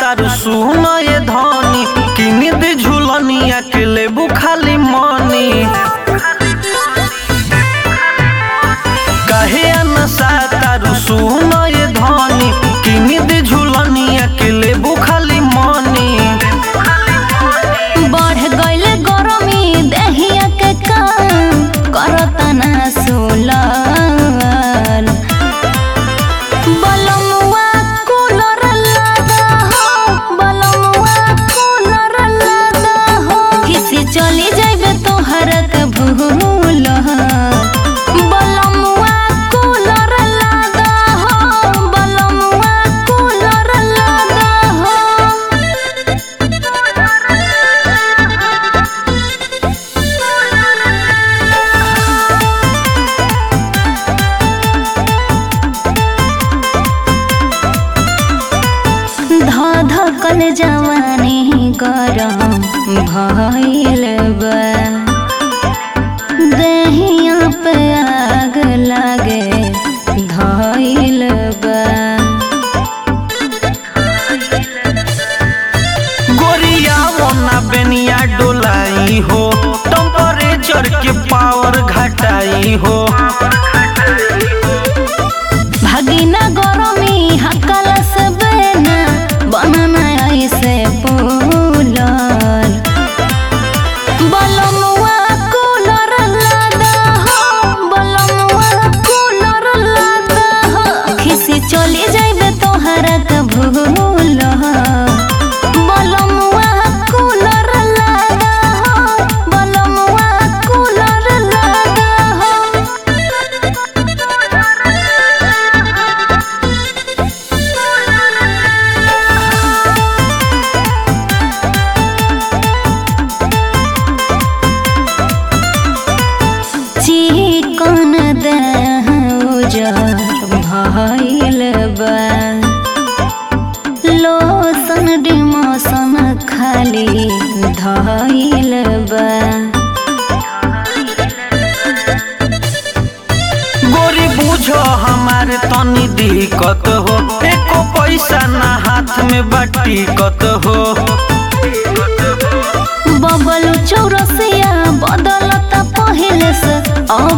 तारू सुन ये धनी किनी दे झुलनिया के लेबू खाली मनी काहे नशा तारू सुन ये धनी किनी दे झुलनिया के लेबू खाली मनी बढ़ गइल गरमी देहिया के काम करता ना सोलर बलमुआ कूलर लगा हो बलमुआ कूलर लगा हो किसी चली जाइबे तोहर के भूल बलमुआ कूलर लगा हो बलमुआ कूलर लगा हो धधकल जवानी गरम भइल बा देहिया पे आग लागे धइल बा गोरिया मोना बेनिया डोलाई हो टेम्परेचर के पावर घटाई हो भगिना गरमी हकल से बेना बनना ऐसे पुलर बलमुआ कूलर लगा हो बलमुआ कूलर लगा हो खिसी चली जाइबे तोहरा के भूल बलमुआ कूलर लगा हो बलमुआ कूलर लगा हो चिकन देह उजर भइल बा लोसन डिमोसन खाली धइल बा गोरी बुझो हमारे तनी दिक्कत हो एको पैसा ना हाथ में बटीकत हो बबलू चौरसिया बदलता पहिले से अब